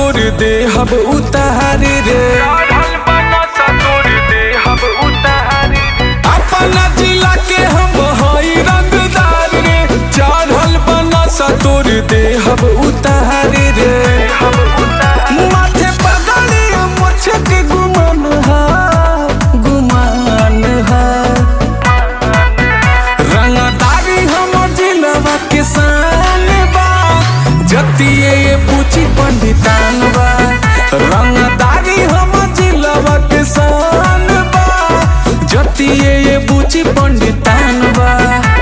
तोर देहब उतार रे अपना जिला के हम हई रंगदार रे चढ़ल बनस तोर देहब उतार रे माथे पगड़ी मुझे के गुमान हा गुमान हा रंगदारी हम जिलवा के शान बा जतिए ये पूछी पंडितान बा रंगदारी हम जिलवा के शान बा जतिए ये पूछी पंडितान बा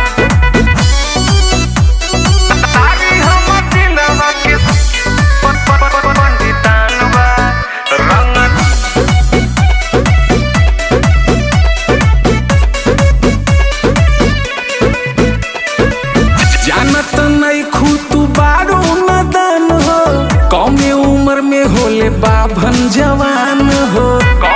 जानत नहीं खू तू बारो नदान हो कौमे उम्र में होले बाभन जवान हो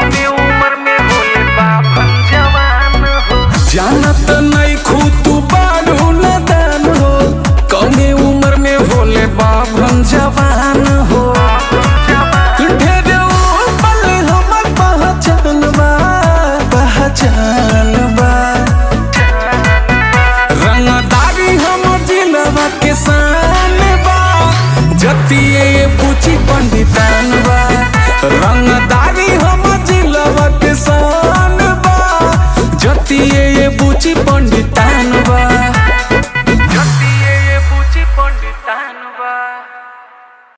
जानत नहीं खू तू बारो नदान हो कौमे उम्र में होले बाभन जवान हो ढेरे पल हमर पहचान बा पहचान बा रंगदारी हम जिलवा के शान बा जतिए ये पूछी पंडितान बा रंगदारी हम जिलवा के शान बा जतिए ये पूछी पंडितान बा